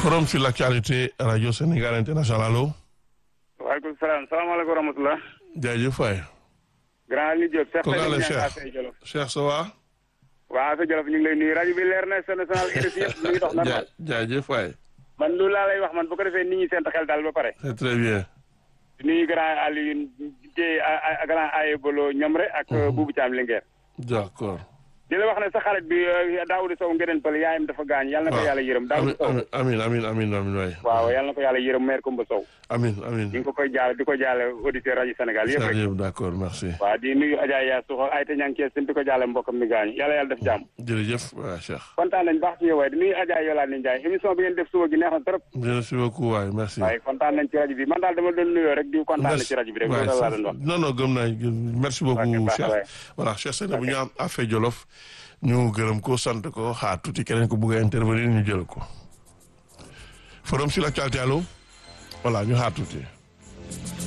forum sur l'actualité radio Sénégal international allo. waaleykum salaam salaamaaleykum wa rahmatulah. jaajëf waay. grand Aliou Diop. Cheikh kooku àll Cheikh Cheikh Cheikh ça va. waaw Afia Jolof ñu ngi lay nuyu rajo bi leer na national RFI yëpp mi ngi dox normal. jaajëf waay. man loolu laa lay wax man bu ko defee nit ñi seen xel daal ba pare. c'est très bien. di nuyu grand Aliou Dieye grand Aye Bolo Ñomre ak Boubou Thiam Linguère. d'accord. di la wax ne sa xarit bi Daouda Sow ngeen pël yaayam dafa gaañ yàlla na ko yàlla yërëm Daouda Sow. amin amin amin amin waay. waaw yàlla na ko yàlla yërëm maire Koumba Sow. amin amin. ñu ngi ko koy jaale di ko jaale auditeur rajo Sénégal yëpp rek. jërëjëf d'accord merci. waaw di nuyu Adja Yaa Suxo ay te ña ngi di ko jaale mbokkam mi gaañu yàlla yàlla def jàmm. jërëjëf waay Cheikh. kontaan nañ baax ci yow waaye di nuyu Adja Yolande Ndiaye émission bi ngeen def suba gi neex na trop. merci beaucoup waay merci. waaye kontaan nañ ci rajo bi man daal dama doon nuyoo rek di kontaan na ci rajo bi rek loolu laa doon wax. non non gëm naa merci beaucoup baax na waay. Cheikh. voilà Cheikh Sène bu ñu am Afia Jolof ñu gërëm ko sant ko xaar tuuti keneen ko bëgg a intervenir ñu jël ko forum sur l'actualité allo voilà ñu xaar tuuti.